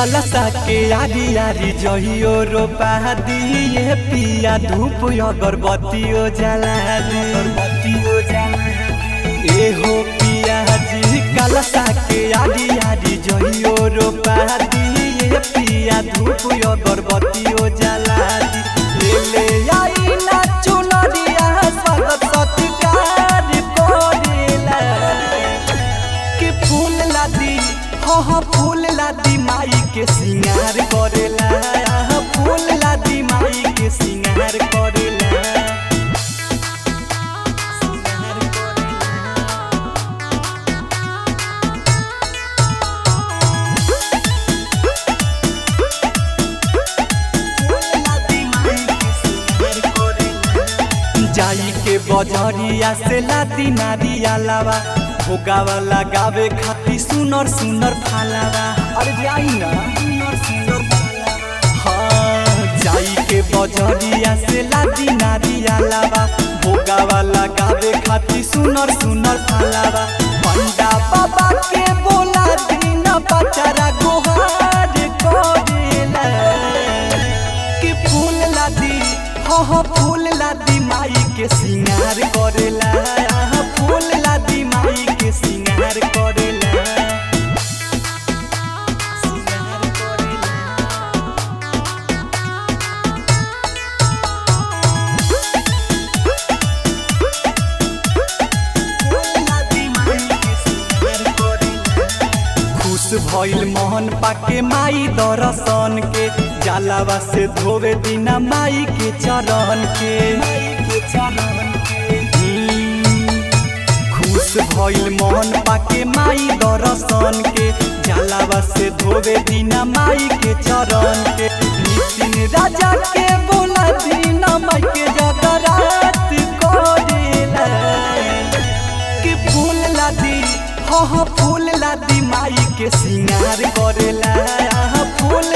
कलसा के आरी आरी जहियो रोपा दिए पिया धूप अगरबत्तियो जला दी अगरबत्तियो जला ए हो पिया जी कलसा के आरी आरी जहियो रोपा दिए पिया धूप अगरबत्तियो जला दी ले ले आई ना चुनरिया स्वागत सत्कार करेला के फूल लादी हो हो फूल लादी माई के सिंगार करेला फूल लादी माई के सिंगार करेला सिंगार करेला जाई के बजरिया से लादी नारिया लावा भोगावा लगावे खाती सुनर सुनर फालावा अरे जाई ना सुनर सुनर फालावा हाँ जाई के बजरिया से लादी नारिया लावा भोगावा लगावे खाती सुनर सुनर फालावा पंडा बाबा के बोला दिन बचारा गोहार करेला के फूल लादी हो हो फूल लादी माई के सिंगार करेला फूल लादी माई के सिंगार करेला सिंगार करेला खुश भइल मोहन पाके माई दर्शन के जलावा से धोवे दिना माई के चरण के हम्म, खुश भइल मोहन पाके माई दर्शन के जलावा से धोवे दिना माई के चरण के नितिन राजा के बोला दीना माई के जगरात करेला के फूल लादी हो हो फूल लादी माई के सिंगार करेला फूल